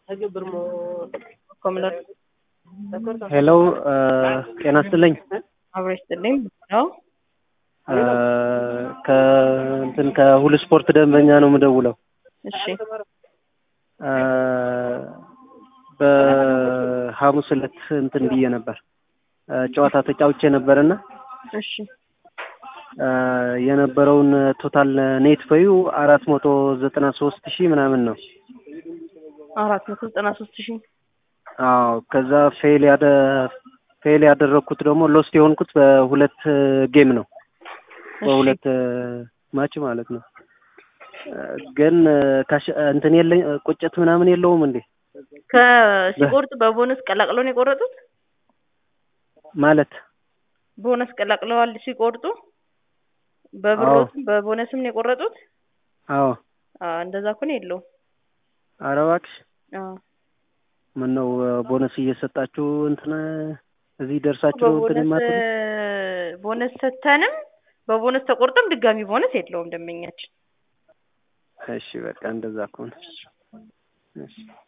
ሄሎ ጤና ይስጥልኝ። አብሮ ይስጥልኝ ነው። ከእንትን ከሁሉ ስፖርት ደንበኛ ነው የምደውለው። እሺ በሐሙስ ዕለት እንትን ብዬ ነበር ጨዋታ ተጫውቼ ነበርና እሺ የነበረውን ቶታል ኔት ፔዩ አራት መቶ ዘጠና ሶስት ሺህ ምናምን ነው። አራት መቶ ዘጠና ሶስት ሺህ አዎ ከዛ ፌል ያደ ፌል ያደረግኩት ደግሞ ሎስት የሆንኩት በሁለት ጌም ነው በሁለት ማች ማለት ነው። ግን ካሽ እንትን የለኝ ቁጭት ምናምን የለውም እንዴ? ከሲቆርጡ በቦነስ ቀላቅለው ነው የቆረጡት? ማለት ቦነስ ቀላቅለዋል ሲቆርጡ በብሮትም በቦነስም ነው የቆረጡት? አዎ አዎ እንደዛ እኮ ነው የለውም። ኧረ እባክሽ አዎ ምን ነው ቦነስ እየሰጣችሁ እንትን እዚህ ደርሳችሁ እንትን በቦነስ የማትሉ ቦነስ ሰተንም በቦነስ ተቆርጦም ድጋሚ ቦነስ የለውም ደንበኛችን። እሺ በቃ እንደዛ ከሆነ እሺ